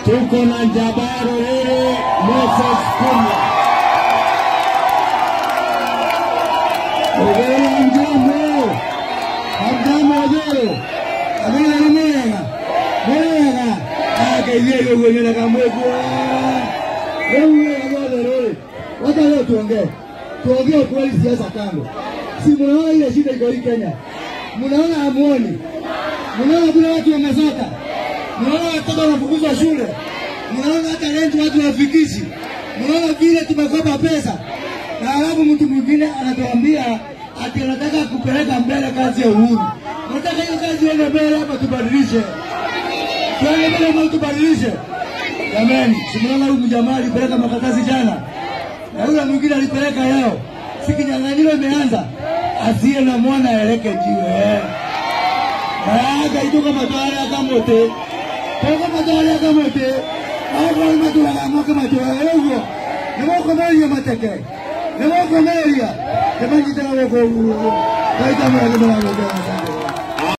tuko na Jabaro Rere Moses Kunya. Ogera njambo, hamjambo wazee, amina ni mwega, mwega, akaizia hiyo kwenye na kamwekwa. Leo mwega bwana Rere, wacha leo tuongee, tuongee ukweli, siasa kando. Si mnaona ile shida iko hii Kenya, mnaona hamuoni, mnaona kuna watu wamezoka mnaona watoto wanafukuzwa shule, mnaona hata renti watu wafikishi, mnaona vile tumekopa pesa, na alafu mtu mwingine anatuambia ati anataka kupeleka mbele kazi ya uhuru. Nataka hiyo kazi iende mbele hapa, tubadilishe, tuende mbele ama tubadilishe. Jamani, si mnaona huyu mjamaa alipeleka makaratasi jana na yule mwingine alipeleka leo, si kinyang'anyiro imeanza, asiye na mwana aeleke jiwe aga ituka matwara akamote toka matwara akamote aga matwara amaka matwara ego nemo komeria mateke nemo komeria jamani tena wako kaita mwana mwana